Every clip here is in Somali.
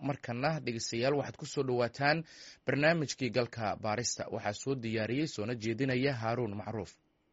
markana dhegeystayaal waxaad ku soo dhowaataan barnaamijkii galka baarista waxaa soo diyaariyey soona jeedinaya haaruun macruuf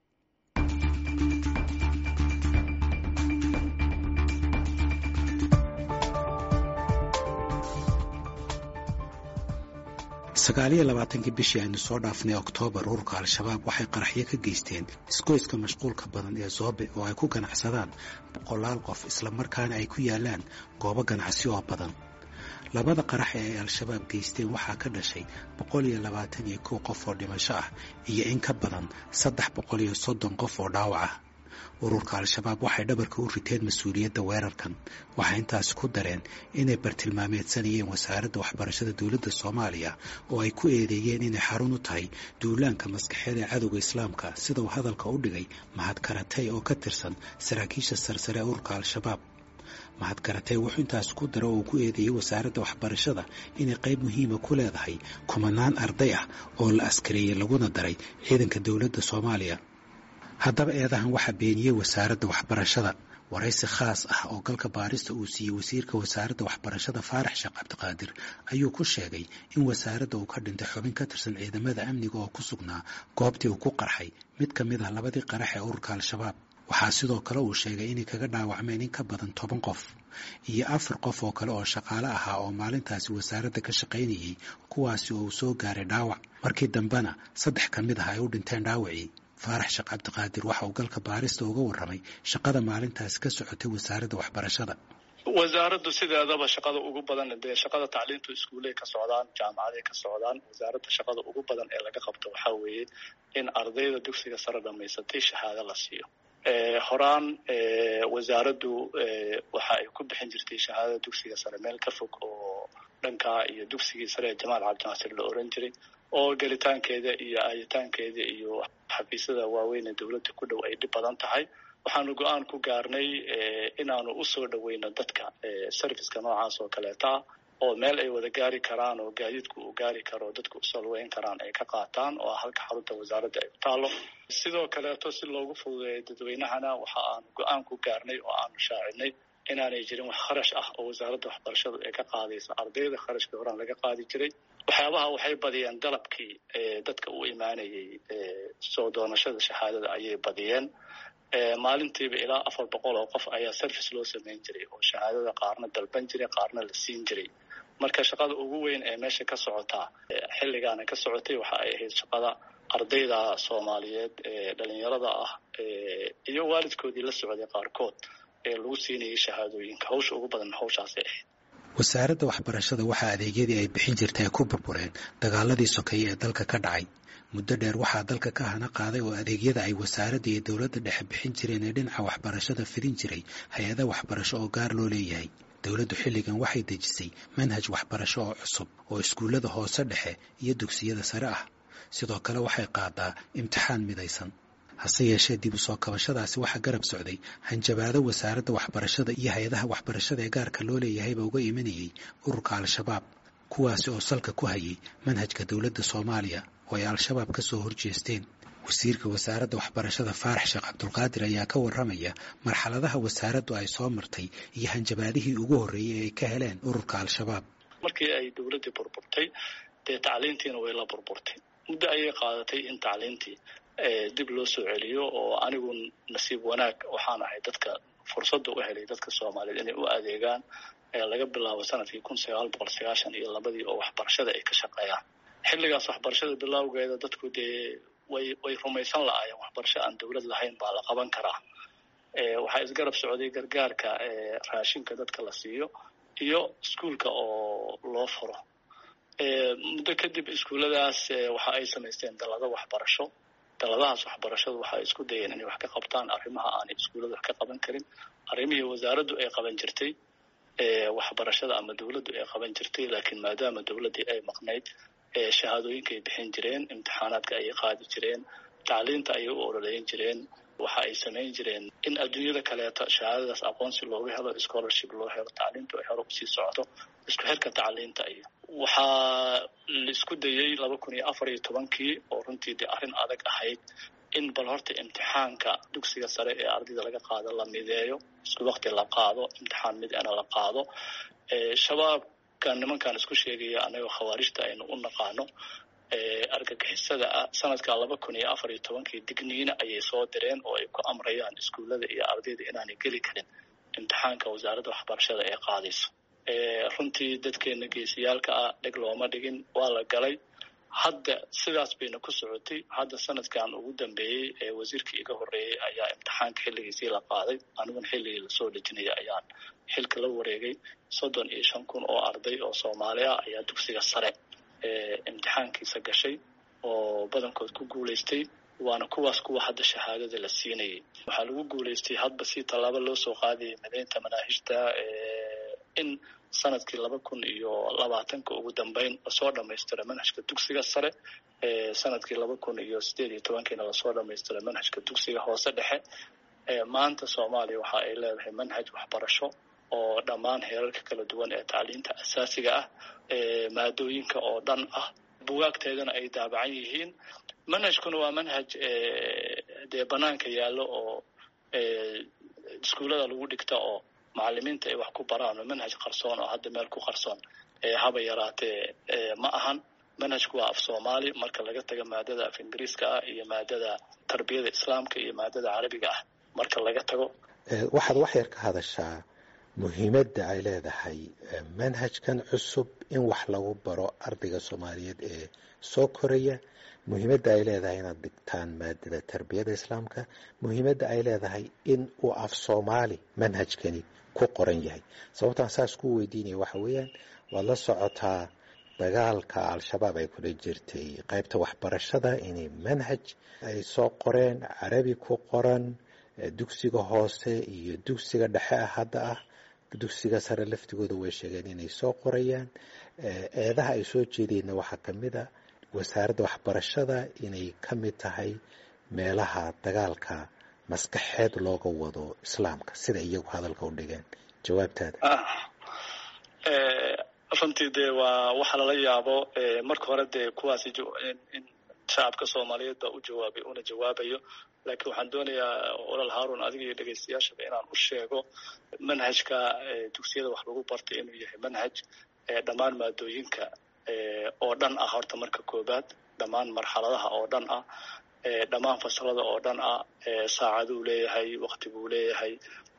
sagaaliyo labaatankii bishii aynu soo dhaafnay oktoobar ururka al-shabaab waxay qaraxyo ka geysteen isgoyska mashquulka badan ee zoobe oo ay ku ganacsadaan boqolaal qof islamarkaana ay ku yaalaan goobo ganacsi oo badan labada qarax ee ay al-shabaab geysteen waxaa ka dhashay boqol iyo labaatan iyo kow qof oo dhimasho ah iyo in ka badan saddex boqol iyo soddon qof oo dhaawac ah ururka al-shabaab waxay dhabarka u riteen mas-uuliyadda weerarkan waxay intaasi ku dareen inay bartilmaameedsanayeen wasaaradda waxbarashada dowladda soomaaliya oo ay ku eedeeyeen inay xarun u tahay duulaanka maskaxeed ee cadowga islaamka sida uu hadalka u dhigay mahad karatay oo ka tirsan saraakiisha sarsare ee ururka al-shabaab mahad karatay wuxuu intaasi ku dara oo uu ku eedeeyey wasaaradda waxbarashada inay qayb muhiima ku leedahay kumanaan arday ah oo la askareeyey laguna daray ciidanka dowladda soomaaliya haddaba eedahan waxaa beeniyey wasaaradda waxbarashada waraysi khaas ah oo galka baarista uu siiyey wasiirka wasaaradda waxbarashada faarax sheekh cabdiqaadir ayuu ku sheegay in wasaaradda uu ka dhintay xubin ka tirsan ciidamada amniga oo ku sugnaa goobtii uu ku qarxay mid ka mid ah labadii qarax ee ururka al-shabaab waxaa sidoo kale uu sheegay inay kaga dhaawacmeen in ka badan toban qof iyo afar qof oo kale oo shaqaale ahaa oo maalintaasi wasaaradda ka shaqaynayey kuwaasi oo uu soo gaaray dhaawac markii dambena saddex ka mid ah ay u dhinteen dhaawacii faarax sheekh cabdiqaadir waxa uu galka baarista uga warramay shaqada maalintaasi ka socotay wasaaradda waxbarashada wasaaraddu sideedaba shaqada ugu badan dee shaqada tacliintu iskuuley ka socdaan jaamacaday ka socdaan wasaaradda shaqada ugu badan ee laga qabto waxaa weeye in ardayda dugsiga sare dhamaysatay shahaado la siiyo horaan wasaaraddu waxa ay ku bixin jirtay shahaadada dugsiga sare meel ka fog oo dhankaa iyo dugsigii sare ee jamaal cabdinaasir la oran jiray oo gelitaankeeda iyo aayitaankeeda iyo xafiisyada waaweyn ee dowladda ku dhow ay dhib badan tahay waxaanu go-aan ku gaarnay inaanu usoo dhoweyno dadka serviceka noocaas oo kaleeta ah oo meel ay wada gaari karaan oo gaadiidku uu gaari karo oo dadku usoo lugeyn karaan ay ka qaataan oo halka xarunta wasaaradda ay ku taalo sidoo kaleeto si loogu fududeeyo dadweynahana waxa aanu go-aan ku gaarnay oo aanu shaacinay inaanay jirin wax kharash ah oo wasaaradda waxbarashadu ay ka qaadayso ardayda kharashkii horaan laga qaadi jiray waxyaabaha waxay badiyeen dalabkii dadka u imaanayay soo doonashada shahaadada ayay badiyeen maalintiiba ilaa afar boqol oo qof ayaa service loo samayn jiray oo shahaadada qaarna dalban jiray qaarna la siin jiray marka shaqada ugu weyn ee meesha ka socotaa xilligaana ka socotay waxa ay ahayd shaqada ardayda soomaaliyeed ee dhalinyarada ah iyo waalidkoodii la socday qaarkood ee lagu siinayay shahaadooyinka hawsha ugu badan hawshaasay ahayd wasaaradda waxbarashada waxaa adeegyadii ay bixin jirtay ay ku burbureen dagaaladii sokeeye ee dalka ka dhacay muddo dheer waxaa dalka ka hana qaaday oo adeegyada ay wasaaradda iyo dowladda dhexe bixin jireen ee dhinaca waxbarashada fidin jiray hay-ada waxbarasho oo gaar loo leeyahay dowladdu xilligan waxay dejisay manhaj waxbarasho oo cusub oo iskuullada hoose dhexe iyo dugsiyada sare ah sidoo kale waxay qaadaa imtixaan midaysan hase yeeshee dib u soo kabashadaasi waxaa garab socday hanjabaado wasaaradda waxbarashada iyo hay-adaha waxbarashada ee gaarka loo leeyahayba uga imanayay ururka al-shabaab kuwaasi oo salka ku hayay manhajka dowladda soomaaliya oo ay al-shabaab ka soo horjeesteen wasiirka wasaaradda waxbarashada faarax sheekh cabdulqaadir ayaa ka warramaya marxaladaha wasaaraddu ay soo martay iyo hanjabaadihii ugu horreeyey ee ay ka heleen ururka al-shabaab markii ay dowladdii burburtay dee tacliintiina way la burburtay muddo ayay qaadatay in tacliintii dib loo soo celiyo oo anigu nasiib wanaag waxaan ahay dadka fursadda u helay dadka soomaaliyeed inay u adeegaan laga bilaabo sanadkii kun sagaal boqol sagaashan iyo labadii oo waxbarashada ay ka shaqeeyaan xilligaas waxbarashada bilowgeeda dadku dee way way rumaysan la-aayeen waxbarasho aan dowlad lahayn baa la qaban karaa waxaa isgarab socday gargaarka raashinka dadka la siiyo iyo iskuulka oo loo furo muddo kadib iskuulladaas waxa ay samaysteen dalado waxbarasho daladahaas waxbarashadu waxay isku dayeen inay wax ka qabtaan arrimaha aanay iskuullada wax ka qaban karin arrimihii wasaaraddu ay qaban jirtay waxbarashada ama dowladdu ay qaban jirtay laakiin maadaama dowladdii ay maqnayd shahaadooyinka ay bixin jireen imtixaanaadka ayay qaadi jireen tacliinta ayay u ololeyn jireen waxa ay samayn jireen in adduunyada kaleeto shahaadadaas aqoonsi looga helo scholarship loo helo tacliintu ay hore usii socdo isku xirka tacliinta iyo waxaa la isku dayey laba kun iyo afar iyo tobankii oo runtii dee arrin adag ahayd in bal horta imtixaanka dugsiga sare ee ardayda laga qaado la mideeyo isku wakti la qaado imtixaan mid ana la qaado shabaab kan nimankan isku sheegaya anagoo khawaarijta aynu u naqaano argagixisada ah sanadka laba kun iyo afar iyo tobankii digniina ayay soo direen oo ay ku amrayaan iskuullada iyo ardayda inaanay geli karin imtixaanka wasaaradda waxbarashada ee qaadayso runtii dadkeena geesiyaalka ah dheg looma dhigin waa la galay hadda sidaas bayna ku socotay hadda sanadkan ugu dambeeyey ee wasiirkii iga horreeyey ayaa imtixaanka xilligiisii la qaaday aniguna xilligii lasoo dhejinaya ayaan xilka la wareegay soddon iyo shan kun oo arday oo soomaali ah ayaa dugsiga sare imtixaankiisa gashay oo badankood ku guulaystay waana kuwaas kuwa hadda shahaadada la siinayay waxaa lagu guulaystay hadba si tallaabo loo soo qaadayay midaynta manaahijta in sanadkii laba kun iyo labaatanka ugu dambeyn lasoo dhamaystira manhajka dugsiga sare sanadkii laba kun iyo sideed iyo tobankiina lasoo dhamaystira manhajka dugsiga hoose dhexe maanta soomaaliya waxa ay leedahay manhaj waxbarasho oo dhammaan heerarka kala duwan ee tacliinta asaasiga ah maadooyinka oo dhan ah bugaagteedana ay daabacan yihiin manhajkuna waa manhaj dee banaanka yaallo oo iskuullada lagu dhigta oo macalimiinta ay wax ku baraan oo manhaj qarsoon oo hadda meel ku qarsoon haba yaraatee ma ahan manhajku waa af soomaali marka laga taga maadada af ingiriiska ah iyo maadada tarbiyada islaamka iyo maadada carabiga ah marka laga tago waxaad wax yar ka hadashaa muhiimadda ay leedahay manhajkan cusub in wax lagu baro ardayga soomaaliyeed ee soo koraya muhiimadda ay leedahay inaad dhigtaan maadada tarbiyada islaamka muhiimadda ay leedahay in uu af soomaali manhajkani ku qoran yahay sababtaan saas ku weydiinaya waxa weeyaan waad la socotaa dagaalka al-shabaab ay kula jirtay qaybta waxbarashada inay manhaj ay soo qoreen carabi ku qoran dugsiga hoose iyo dugsiga dhexe ah hadda ah dugsiga sare laftigooda way sheegeen inay soo qorayaan eedaha ay soo jeedeenna waxaa ka mid a wasaaradda waxbarashada inay ka mid tahay meelaha dagaalka maskaxeed looga wado islaamka sida iyagu hadalka u dhigeen jawaabtaada runtii dee waa waxa lala yaabo marka hore dee kuwaasi in shacabka soomaaliyeed baa u jawaabay una jawaabayo laakiin waxaan doonayaa olal haarun adiga iyo dhegaystayaashaba inaan u sheego manhajka dugsiyada wax lagu bartay inuu yahay manhaj dhammaan maadooyinka oo dhan ah horta marka koobaad dhammaan marxaladaha oo dhan ah dhammaan fasalada oo dhan ah saacaduu leeyahay wakti buu leeyahay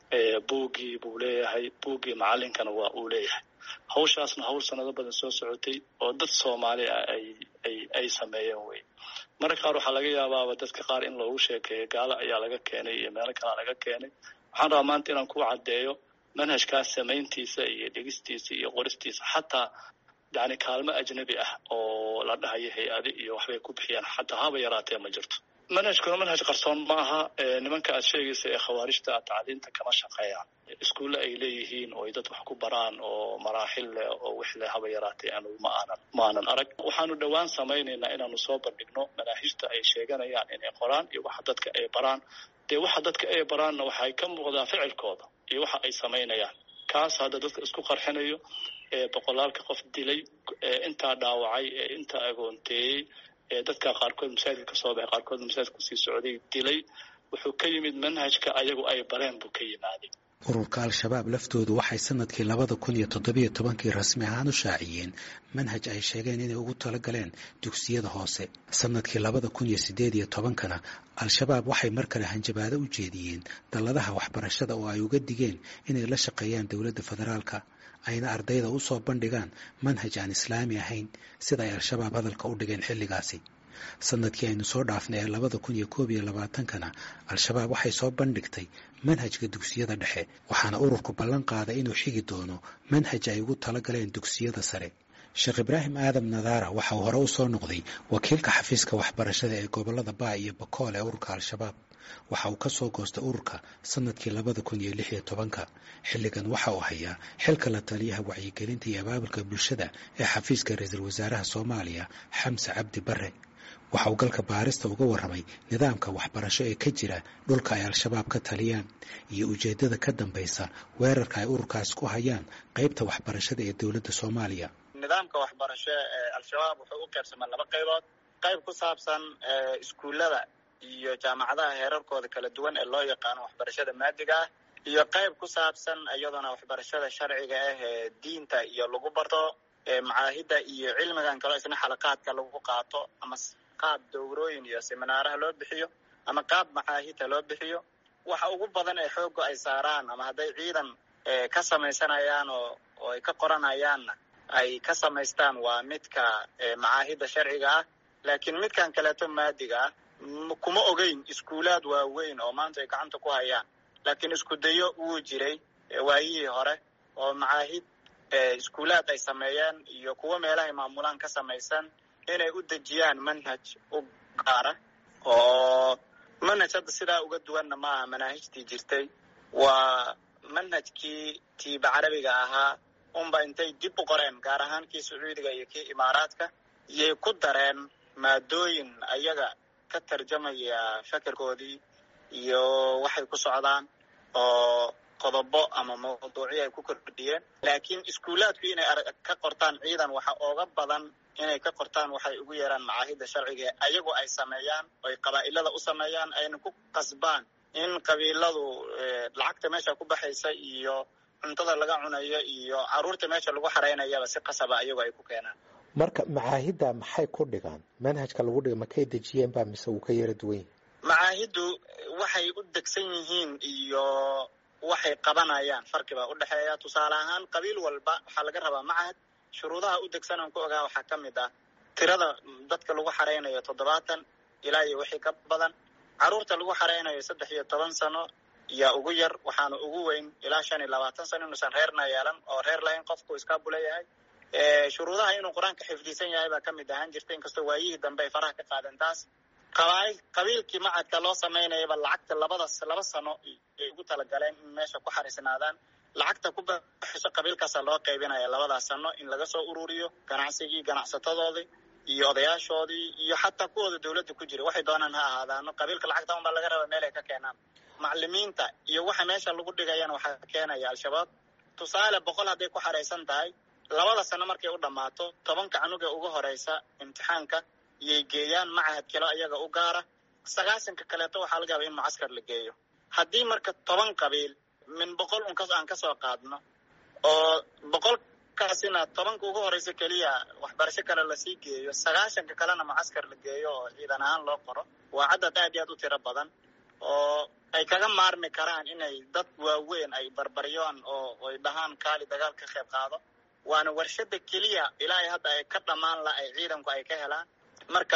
buugii buu leeyahay buuggii macalinkana waa uu leeyahay hawshaasna hawl sanado badan soo socotay oo dad soomaali ah ay ay ay sameeyeen wey mararka qaar waxaa laga yaabaaba dadka qaar in loogu sheekeeyo gaalo ayaa laga keenay iyo meelo kalea laga keenay waxaan rabaa maanta inaan ku caddeeyo manhajkaas samayntiisa iyo dhigistiisa iyo qoristiisa xataa yani kaalmo ajnabi ah oo la dhahayo hay-adi iyo waxbay ku bixiyaan xataa haba yaraatee ma jirto manhajkuna manhaj qarsoon ma aha nimanka aad sheegaysa ee khawaarijta tacliinta kama shaqeeyaan iskuulle ay leeyihiin oo ay dad wax ku baraan oo maraaxil leh oo wix leh haba yaraatee anugu ma aanan ma aanan arag waxaanu dhowaan samaynaynaa inaanu soo bandhigno manaahijta ay sheeganayaan inay qoraan iyo waxa dadka ay baraan dee waxa dadka ay baraanna waxay ka muuqdaa ficilkooda iyo waxa ay samaynayaan kaas hadda dadka isku qarxinayo ee boqolaalka qof dilay ee intaa dhaawacay ee intaa agoonteeyey ee dadka qaarkood masaajidka ka soo baxay qaarkood masaajidka kusii socday dilay wuxuu ka yimid manhajka ayagu ay bareen buu ka yimaaday ururka al-shabaab laftoodu waxay sanadkii labada kun iyo toddobiyo tobankii rasmi ahaan u shaaciyeen manhaj ay sheegeen inay ugu talagaleen dugsiyada hoose sanadkii labada kun iyo siddeed iyo tobankana al-shabaab waxay mar kale hanjabaado u jeediyeen dalladaha waxbarashada oo ay uga digeen inay la shaqeeyaan dowladda federaalka ayna ardayda u soo bandhigaan manhaj aan islaami ahayn sida ay al-shabaab hadalka u dhigeen xilligaasi sanadkii aynu soo dhaafnay ee labada kun iyo koob iyo labaatankana al-shabaab waxay soo bandhigtay manhajka dugsiyada dhexe waxaana ururku ballan qaaday inuu xigi doono manhaj ay ugu talagaleen dugsiyada sare sheekh ibraahim aadam nadaara waxa uu hore u soo noqday wakiilka xafiiska waxbarashada ee gobolada baa iyo bakool ee ururka al-shabaab waxa uu ka soo goostay ururka sanadkii labada kun iyo lix iyo tobanka xilligan waxa uu hayaa xilka la taliyaha wacyigelinta iyo abaabulka bulshada ee xafiiska ra-iisul wasaaraha soomaaliya xamse cabdi bare waxa uu galka baarista uga warramay nidaamka waxbarasho ee ka jira dhulka ay al-shabaab ka taliyaan iyo ujeeddada ka dambaysa weerarka ay ururkaas ku hayaan qaybta waxbarashada ee dowladda soomaaliya nidaamka waxbarasho ee al-shabaab wuxuu u qaybsamaa laba qaybood qayb ku saabsan iskuullada iyo jaamacadaha heerarkooda kala duwan ee loo yaqaano waxbarashada maadiga ah iyo qayb ku saabsan iyaduna waxbarashada sharciga ah ee diinta iyo lagu barto macaahidda iyo cilmigan kaloo isna xalaqaadka lagu qaato ama qaab dowrooyin iyo seminaaraha loo bixiyo ama qaab macaahidta loo bixiyo waxa ugu badan ee xoogga ay saaraan ama hadday ciidan ka samaysanayaan oo oo ay ka qoranayaanna ay ka samaystaan waa midka macaahidda sharciga ah laakiin midkan kaleeto maadiga ah kuma ogeyn iskuulaad waaweyn oo maanta ay gacanta ku hayaan laakiin isku dayo wuu jiray waayihii hore oo macaahid iskuulaad ay sameeyeen iyo kuwo meelahay maamulaan ka samaysan inay u dejiyaan manhaj u gaara oo manhaj hadda sidaa uga duwanna maaha manaahijtii jirtay waa manhajkii tiiba carabiga ahaa unba intay dib u qoreen gaar ahaan kii sacuudiga iyo kii imaaraadka iyay ku dareen maadooyin ayaga ka tarjamaya fekerkoodii iyo waxay ku socdaan oo qodobo ama mawduucyo ay ku kordhiyeen laakiin iskuulaadku inay ka qortaan ciidan waxa ooga badan inay ka qortaan waxay ugu yeeraan macaahidda sharciga ayagu ay sameeyaan oy qabaa'ilada u sameeyaan ayna ku qasbaan in qabiiladu lacagta meesha ku baxaysa iyo cuntada laga cunayo iyo caruurta meesha lagu xaraynayaba si qasaba ayagu ay ku keenaan marka macaahidda maxay ku dhigaan manhajka lagu dhiga makay dejiyeen baa mise wuu ka yara duwan yahi macaahiddu waxay u degsan yihiin iyo waxay qabanayaan farqi baa u dhexeeya tusaale ahaan qabiil walba waxaa laga rabaa macahad shuruudaha u degsan aan ku ogaa waxaa ka mid ah tirada dadka lagu xaraynayo toddobaatan ilaa iyo wixii ka badan carruurta lagu xaraynayo saddex iyo toban sano yaa ugu yar waxaana ugu weyn ilaa shan iyo labaatan sano inuusan reerna yeelan oo reer lahayn qofku iskaabu leeyahay shuruudaha inuu qur-aanka xifdisan yahay baa ka mid ahaan jirta inkastoo waayihii dambe ay faraha ka qaadeen taas qabail qabiilkii macadka loo samaynayaba lacagta labada laba sano ay ugu talagaleen in meesha ku xariisnaadaan lacagta ku baxayso qabiilkaasa loo qaybinaya labadaas sano in laga soo ururiyo ganacsigii ganacsatadoodii iyo odayaashoodii iyo xataa kuwooda dawladda ku jira waxay doonaan ha ahaadaano qabiilka lacagta unbaa laga raba meel ay ka keenaan macalimiinta iyo waxa meesha lagu dhigayana waxaa keenaya al-shabaab tusaale boqol hadday ku xaraysan tahay labada sano markay u dhammaato tobanka canuga ugu horeysa imtixaanka iyay geeyaan macahad kalo ayaga u gaara sagaasanka kaleeto waxaa laga yaba in mucaskar la geeyo haddii marka toban qabiil min boqol un aan kasoo qaadno oo boqolkaasina tobanka ugu horeysa keliya waxbarasho kale lasii geeyo sagaashanka kalena mucaskar la geeyo oo ciidan ahaan loo qoro waa cadad aad iyo aad u tiro badan oo ay kaga maarmi karaan inay dad waaweyn ay barbaryoon oo ay dhahaan kaali dagaal ka qayb qaado waana warshada keliya ilaa hadda ay ka dhammaan la ay ciidanku ay ka helaan marka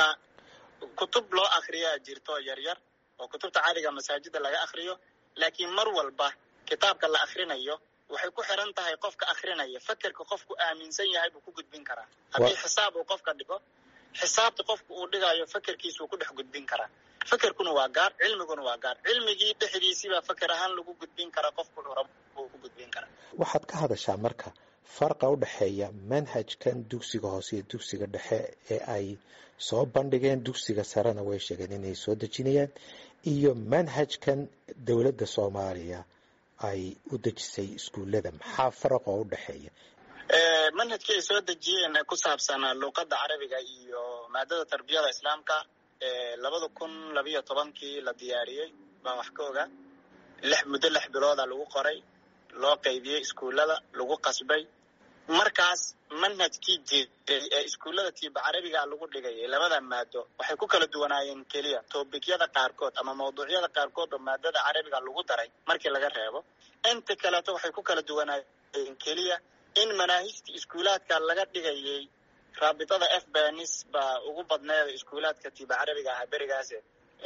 kutub loo akriyaa jirto yaryar oo kutubta caadiga masaajida laga akriyo laakiin mar walba kitaabka la akrinayo waxay ku xiran tahay qofka akrinaya fekerka qofku aaminsan yahay buu ku gudbin karaa haddii xisaab uu qofka dhigo xisaabta qofka uu dhigayo fekerkiisuu ku dhex gudbin karaa fekerkuna waa gaar cilmiguna waa gaar cilmigii dhexdiisiibaa feker ahaan lagu gudbin karaa qofku rab uu ku gudbin karaa waxaad ka hadashaa marka farqa u dhexeeya manhajkan dugsiga hoose iyo dugsiga dhexe ee ay soo bandhigeen dugsiga sarena way sheegeen inay soo dejinayaan iyo manhajkan dowladda soomaaliya ay u dejisay iskuullada maxaa faraq oo u dhexeeya manhajkii ay soo dejiyeen ku saabsanaa luuqadda carabiga iyo maadada tarbiyada islaamka labada kun labiyo tobankii la diyaariyey baan wax ka ogaa lix muddo lix bilooda lagu qoray loo qaybiyey iskuullada lagu qasbay markaas manhajkii jiray ee iskuullada tiiba carabiga lagu dhigayay labada maado waxay ku kala duwanaayeen keliya toobikyada qaarkood ama mawduucyada qaarkood oo maadada carabiga lagu daray markii laga reebo inta kaleeto waxay ku kala duwanaayeen keliya in manaahijta iskuulaadka laga dhigayay raabitada f benis baa ugu badneeda iskuulaadka tiiba carabiga ahaa berigaase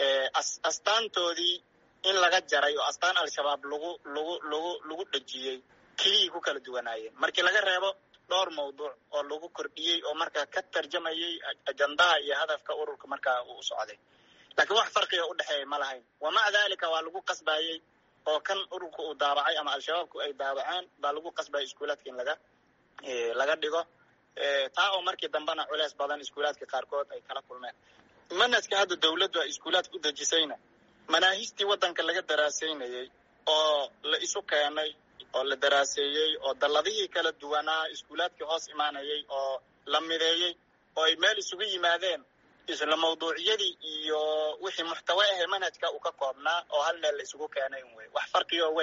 astaantoodii in laga jaray oo astaan al-shabaab lagu lagu lagu lagu dhejiyey keliyay ku kala duwanaayeen markii laga reebo dhowr mawduuc oo lagu kordhiyey oo markaa ka tarjamayay ajandaha iyo hadafka ururka markaa uu u socday laakiin wax farqiga u dhexeeya ma lahayn wamaca daalika waa lagu qasbayey oo kan ururka uu daabacay ama al-shabaabku ay daabaceen baa lagu qasbayay iskuulaadka in laga laga dhigo taa oo markii dambena culeys badan iskuulaadka qaarkood ay kala kulmeen manhajka hadda dawladdu ay iskuulaadka u dejisayna manaahijtii waddanka laga daraasaynayey oo la isu keenay oo la daraaseeyey oo dalladihii kala duwanaa iskuulaadkii hoos imaanayay oo la mideeyey oo ay meel isugu yimaadeen isla mawduuciyadii iyo wixii muxtawa ahee manhajka uu ka koobnaa oo hal meel la isugu keenay un wey wax farqi oo weyn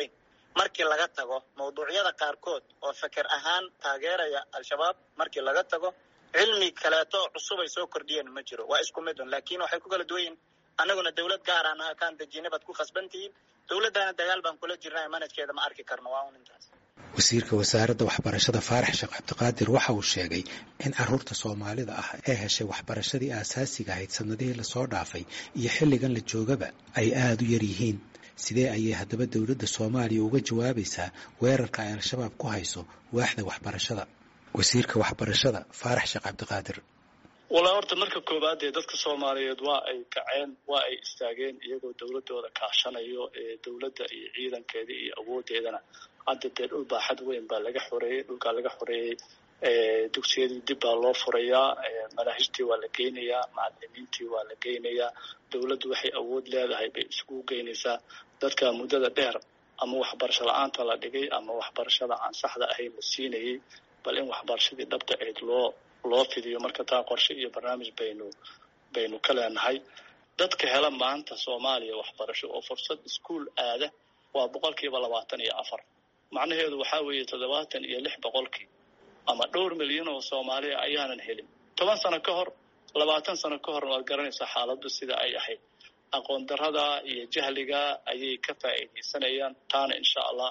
markii laga tago mawduucyada qaarkood oo feker ahaan taageeraya al-shabaab markii laga tago cilmi kaleeto cusub ay soo kordhiyeen ma jiro waa isku mid un laakiin waxay ku kala duwan yihin annaguna dawlad gaaraan ah kaan dejina baad ku khasban tihiin dawladdaana dagaal baan kula jirnaa manajkeeda ma arki karno waa un intaas wasiirka wasaaradda waxbarashada faarax sheekh cabdiqaadir waxa uu sheegay in caruurta soomaalida ah ee heshay waxbarashadii aasaasiga ahayd sanadihii lasoo dhaafay iyo xilligan la joogaba ay aada u yar yihiin sidee ayay haddaba dowladda soomaaliya uga jawaabaysaa weerarka ay al-shabaab ku hayso waaxda waxbarashada wasiirka waxbarashada faarax sheekh cabdiqaadir walaa horta marka koowaad dee dadka soomaaliyeed waa ay kaceen waa ay istaageen iyagoo dawladooda kaashanayo ee dawladda iyo ciidankeeda iyo awoodeedana hadda dee dhul baaxad weyn baa laga xoreeyey dhulkaa laga xoreeyey dugsiyadii dib baa loo furayaa manaahijtii waa la geynayaa macalimiintii waa la geynayaa dawladdu waxay awood leedahay bay isugu geynaysaa dadka muddada dheer ama waxbarasho la-aanta la dhigay ama waxbarashada aan saxda ahayn la siinayay bal in waxbarashadii dhabta ayd loo loo fidiyo marka taa qorshe iyo barnaamij baynu baynu ka leenahay dadka hela maanta soomaaliya waxbarasho oo fursad iskuol aada waa boqolkiiba labaatan iyo afar macnaheedu waxaa weeye toddobaatan iyo lix boqolkii ama dhowr milyan oo soomaaliya ayaanan helin toban sano ka hor labaatan sano ka horna waad garanaysaa xaaladdu sida ay ahayd aqoon darada iyo jahliga ayay ka faa'iidaysanayaan taana insha allah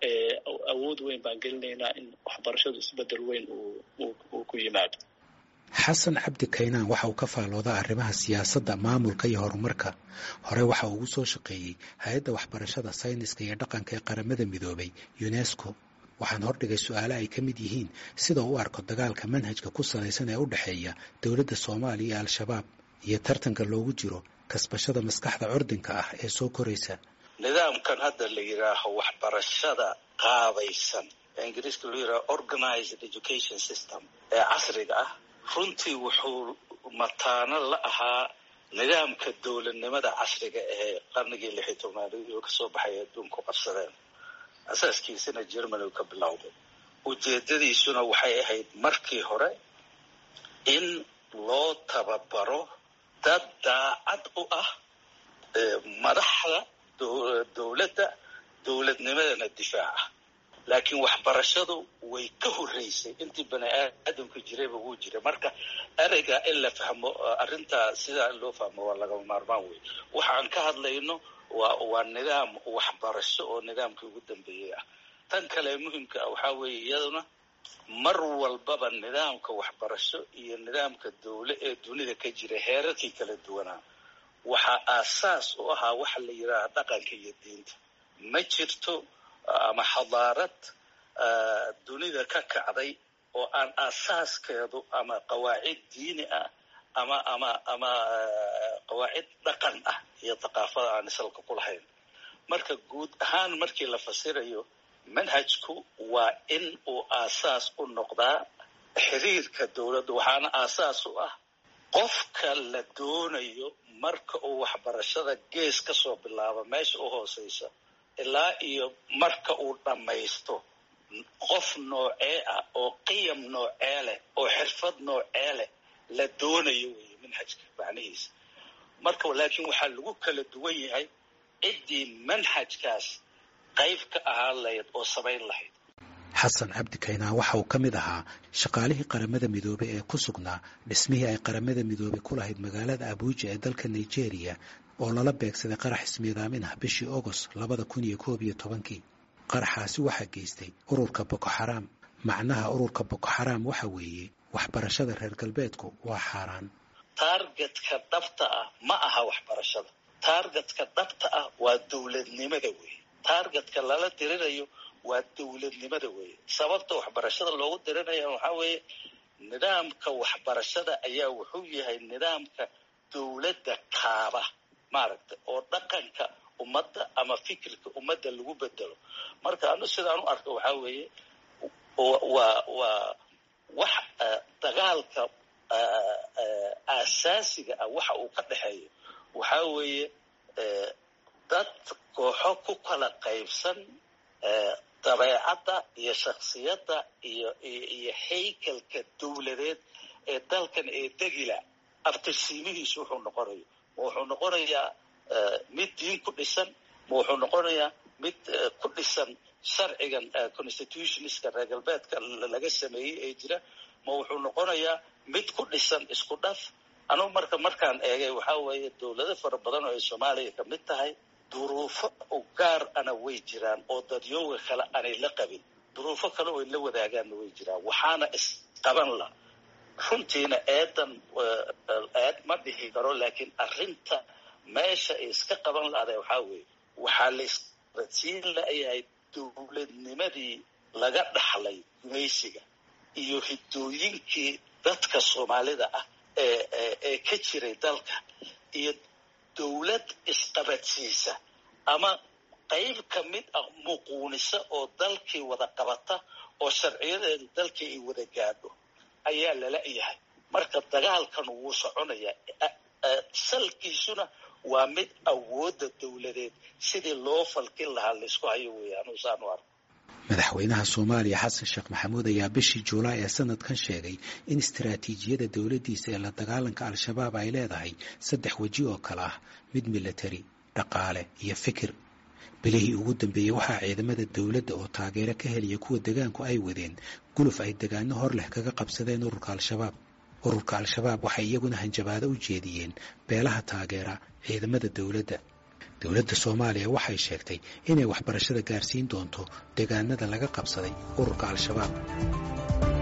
awood weyn baan gelinaynaa in waxbarashadu isbedel weyn uu ku yimaado xasan cabdi kaynaan waxa uu ka faaloodaa arrimaha siyaasadda maamulka iyo horumarka hore waxa uu ugu soo shaqeeyey hay-adda waxbarashada sayniska iyo dhaqanka ee qaramada midoobay unesco waxaan hordhigay su-aale ay ka mid yihiin sida u arko dagaalka manhajka ku salaysan ee u dhexeeya dowladda soomaaliya iyo al-shabaab iyo tartanka loogu jiro kasbashada maskaxda curdinka ah ee soo koraysa nidaamkan hadda la yidhaaho waxbarashada qaabaysan ee ingiriiska loo yidhaho organized education system ee casriga ah runtii wuxuu mataano la ahaa nidaamka dowladnimada casriga ee qarnigii lixi tobnaad oo kasoo baxay adduunku qabsadeen asaaskiisana germany ka bilowday ujeedadiisuna waxay ahayd markii hore in loo tababaro dad daacad u ah madaxda dowladda dowladnimadana difaaca laakiin waxbarashadu way ka horreysay intii bani aadamka jirayba wuu jiray marka ereyga in la fahmo arrintaa sidaa in loo fahmo waa lagama maarmaan wey waxaan ka hadlayno waa waa nidaam waxbarasho oo nidaamkii ugu dambeeyey ah tan kale muhimka ah waxaa weeye iyaduna mar walbaba nidaamka waxbarasho iyo nidaamka dowle ee dunida ka jira heerarkii kala duwanaa waxaa aasaas u ahaa waxa la yidhaaha dhaqanka iyo diinta ma jirto ama xadaarad dunida ka kacday oo aan aasaaskeedu ama qawaacid diini ah ama ama ama qawaacid dhaqan ah iyo thaqaafada aan isalka ku lahayn marka guud ahaan markii la fasirayo manhajku waa in uu aasaas u noqdaa xiriirka dowladda waxaana aasaas u ah qofka la doonayo marka uu waxbarashada gees ka soo bilaabo meesha u hooseysa ilaa iyo marka uu dhammaysto qof noocee ah oo qiyam noocee leh oo xirfad noocee leh la doonayo weeye manhajka macnihiisa marka laakiin waxaa lagu kala duwan yahay ciddii manhajkaas qayb ka ahaan lahayd oo samayn lahayd xasan cabdi kaynaan waxa uu ka mid ahaa shaqaalihii qaramada midoobey ee ku sugnaa dhismihii ay qaramada midoobey ku lahayd magaalada abuuja ee dalka nigeria oo lala beegsaday qarax ismiidaamin ah bishii agost labada kun iyo koob iyo tobankii qaraxaasi waxaa geystay ururka boko xaraam macnaha ururka boko xaraam waxa weeye waxbarashada reer galbeedku waa xaaraan taargetka dhabta ah ma aha waxbarashada taargetka dhabta ah waa dowladnimada weeye taargetka lala dirinayo waa dowladnimada weeye sababta waxbarashada loogu dirinaya waxaa weeye nidaamka waxbarashada ayaa wuxuu yahay nidaamka dowladda kaaba maaragtay oo dhaqanka ummadda ama fikirka ummadda lagu bedelo marka anu sidaan u arko waxaa weeye waa waa wax dagaalka aasaasiga ah waxa uu ka dhexeeyo waxaa weeye dad kooxo ku kala qaybsan dabeecadda iyo shaksiyadda iyo iyo haykalka dowladeed ee dalkan ee degila abtirsiimihiisu wuxuu noqonayo ma wuxuu noqonayaa mid diin ku dhisan ma wuxuu noqonayaa mid ku dhisan sharcigan constitutionska reer galbeedka laga sameeyey ee jira ma wuxuu noqonayaa mid ku dhisan isku dhaf anugu marka markaan eegay waxaa weeye dowlado fara badan oo ay soomaaliya ka mid tahay duruufo u gaar ana way jiraan oo dadyooga kale aanay la qabin duruufo kale oo ay la wadaagaanna way jiraan waxaana isqaban la runtiina eedan eed ma dhihi karo laakiin arrinta meesha ay iska qaban lahday waxaa weeye waxaa la isqabadsiin layahay dowladnimadii laga dhaxlay gumaysiga iyo hiddooyinkii dadka soomaalida ah ee ka jiray dalka iyo dowlad isqabadsiisa ama qayb ka mid ah muquunisa oo dalkii wada qabata oo sharciyadeedu dalkii ay wada gaadho ayaa lala yahay marka dagaalkan wuu soconayaa salkiisuna waa mid awoodda dowladeed sidii loo falkin lahaa laysku hayo weeyaan usaanu arko madaxweynaha soomaaliya xasan sheekh maxamuud ayaa bishii juulaay ee sanadkan sheegay in istaraatiijiyada dowladdiisa ee la dagaalanka al-shabaab ay leedahay saddex weji oo kale ah mid milatari dhaqaale iyo fikir bilihii ugu dambeeyey waxaa ciidamada dowladda oo taageero ka helaya kuwa degaanku ay wadeen guluf ay degaano hor leh kaga qabsadeen ururka al-shabaab ururka al-shabaab waxay iyaguna hanjabaado u jeediyeen beelaha taageera ciidamada dowladda dowladda soomaaliya waxay sheegtay inay waxbarashada gaarsiin doonto degaanada laga qabsaday ururka al-shabaab